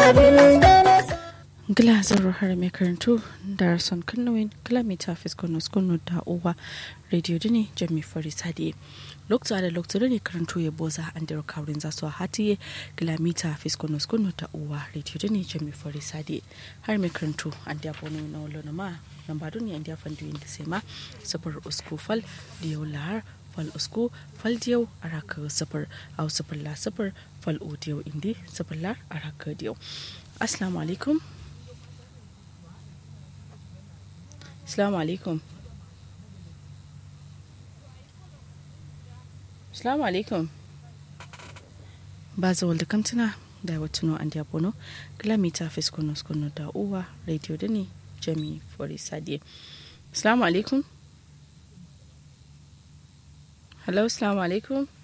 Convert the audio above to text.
abin da na Glazar har mai karantu da son kannuwin kilomita fiskonus kunu da uwa radio dini jami fari sadi lokta da lokta ne karantu ya boza an dira kaurin zasu a hatiye kilomita fiskonus kunu da uwa radio dini jami fari sadi har mai karantu an da bono na wala na ma nan ba duniya an da fandu inda sai ma sabar usku fal da yau lahar fal usku fal diyau a raka sabar au sabar la sabar fal o diyau indi sabar la a raka diyau assalamu alaikum Assalamu alaikum. Assalamu alaikum. Ba za walda kantuna da watuno an diabono kilomita fiskono skono da uwa radio da ne jami fori sadiye. Assalamu alaikum. Hello, assalamu alaikum.